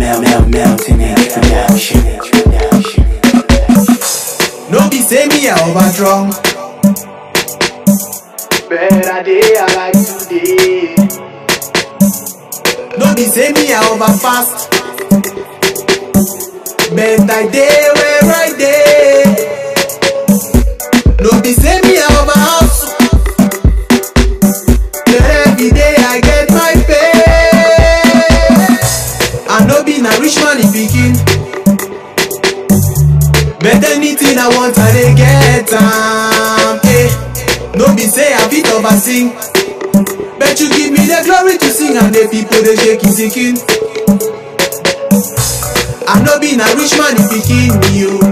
melt, melt, melting introduction. No be say me I over drunk. Better day I like today. No be say me I over fast. But I day where I day. No be say me I over hustle. But every day I get my pay. I no be na rich man in pikin. But anything I want I dey get am. Eh. No be say I fit over sing. But you give me the glory to sing and the people they shake it singing. I no be na rich man if pikin me o.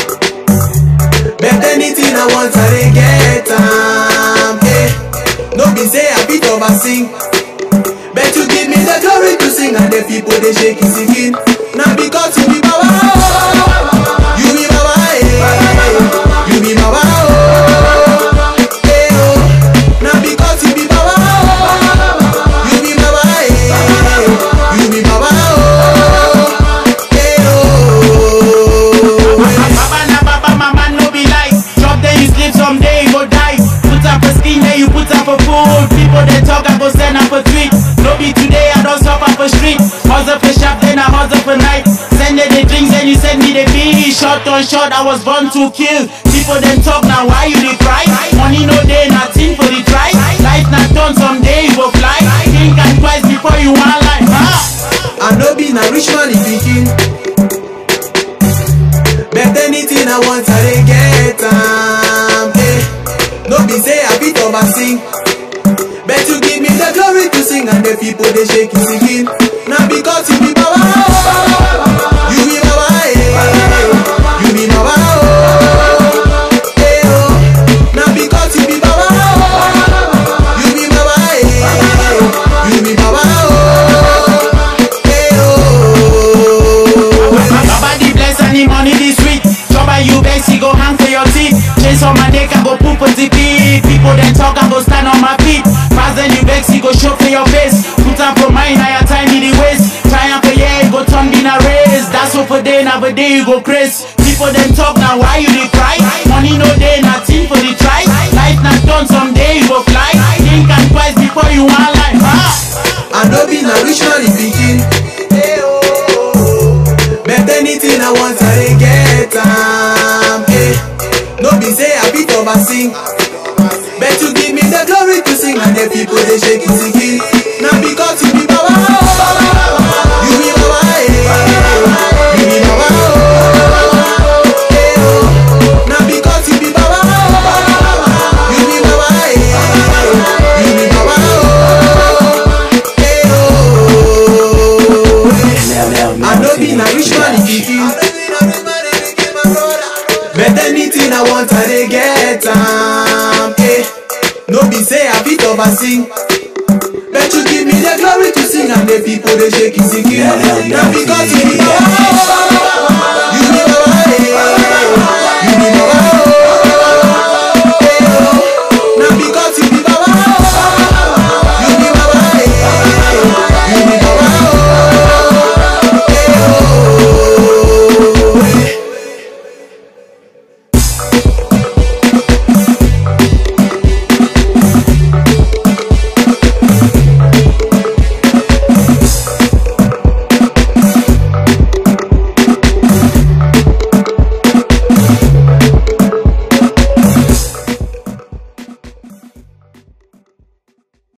But anything I want I dey get am. Eh. No be say I fit over sing. But you give me the glory to sing and the people they shake it singing. Na because you be Baba oh. You be Baba eh. You be Baba oh. Eh oh. Na because you be Baba oh. You be Baba eh. You be Baba oh. Eh oh. Baba na baba, mama no be lie. Drop then you sleep someday you go die. Put up for skin then you put up for food. People they talk I go send up for tweet. No be today I don't suffer for street. Hustle for shop then I hustle for night. Send me the drinks then you send me the beat. Shot on shot I was born to kill. People then talk now why you dey cry? Money no day nothing for the try. Life not done someday you go fly. Think and twice before you want life. Huh? I no be na rich man in pikin. But anything I want I dey get am. Eh. No be say I fit over sing. But you give me the glory to sing and the people they shake it singing. Na because you be Baba oh. You be Baba eh. You be Baba oh. Eh oh. Na because you be Baba oh. You be Baba eh. You be Baba oh. Eh oh. Baba the bless and the money the sweet. Trouble you best, he go hang for your teeth. Chase on my neck, I go poop on the beat. People then talk, I go stand on my feet. Pass then you vex, he go show for your face. Put up for mine, I your time in the waist. Triumph for yeah, he go turn in a race. That's what for day, now for day you go crazy. People then talk, now why you dey cry? Money no day, nothing for the try. Life not done, someday you go fly. Think and twice before you want life. Huh? I no be na rich man in pikin. But anything I want I dey get am. Eh. No be say I fit over sing. But you give me the glory to sing and the people they shake it singing. Na because you be Baba oh. You be Baba eh. You be Baba oh. Eh oh. Na because you be Baba oh. You be Baba eh. You be Baba oh. Eh oh. Melt, melt, I no be melting na rich man in introduction. pikin. But anything I want I dey get am. Eh. No be say I fit over sing. But you give me the glory to sing and the people they shake it singing. Na because you be Baba, you be Baba, eh. you be Baba.